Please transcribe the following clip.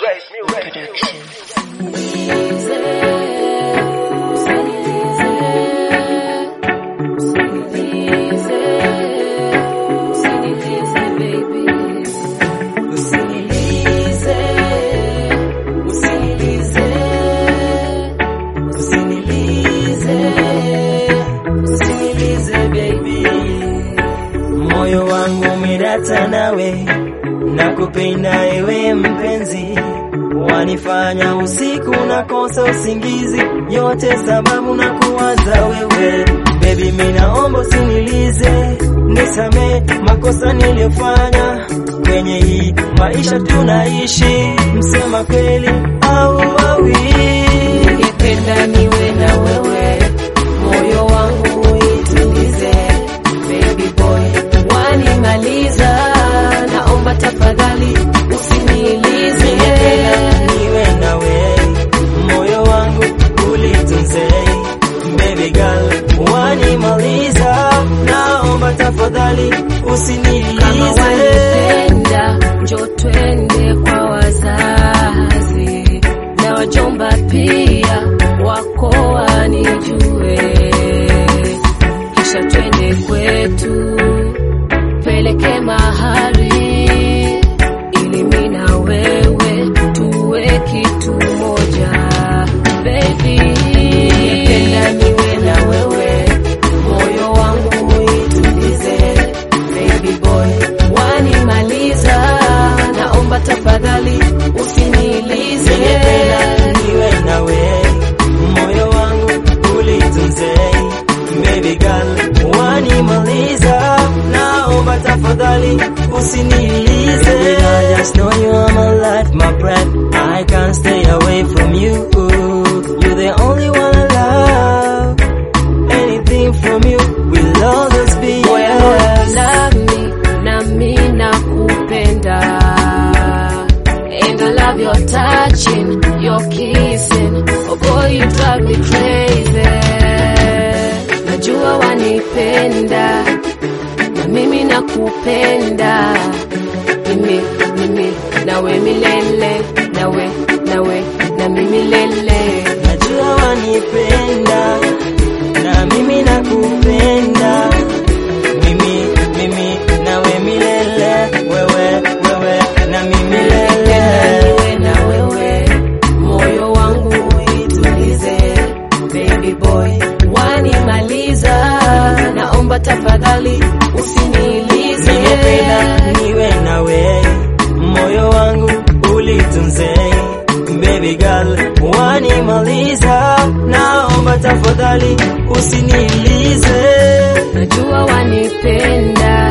Moyo wangu umerata nawe, nakupenda ewe mpenzi, wanifanya usiku nakosa usingizi, yote sababu na kuwaza wewe. Baby, mimi naomba usinilize, nisame makosa niliyofanya kwenye hii maisha tunaishi, msema kweli au awi Ningependa niwe na wewe, moyo wangu uitulize. Baby boy, wanimaliza, naomba tafadhali usinilize. niwe nawe, moyo wangu ulitunze. Baby girl, wanimaliza, naomba tafadhali Kama usinilize. wanipenda, njo twende kwa wazazi na wajomba pia wako wanijue, kisha twende kwetu, peleke mahari ili mimi na wewe tuwe kitu moja. Baby, ningependa niwe na wewe, moyo wangu uitulize. Baby boy, wanimaliza, naomba tafadhali usinilize. Ningependa niwe nawe, moyo wangu ulitunze. Baby girl, wanimaliza, naomba tafadhali usinilize. I just know you are my life, my breath. I can't stay away from you. You're the only one I love. Anything from you will always be Boy, I know yours. you love me, na mi nakupenda. And I love your touching, your kissing. Oh boy, you drive me crazy. Najua wanipenda, na mimi nakupenda. Mimi, mimi, nawe milele, nawe, nawe, na mimi milele. Najua wanipenda na mimi nakupenda, mimi mimi nawe milele, wewe wewe na mimi milele. niwe na wewe, moyo wangu uitulize. Baby boy, wanimaliza, naomba tafadhali usinilize. Ningependa niwe nawe, moyo wangu ulitunze. Baby girl, wanimaliza, naomba tafadhali usinilize. Najua wanipenda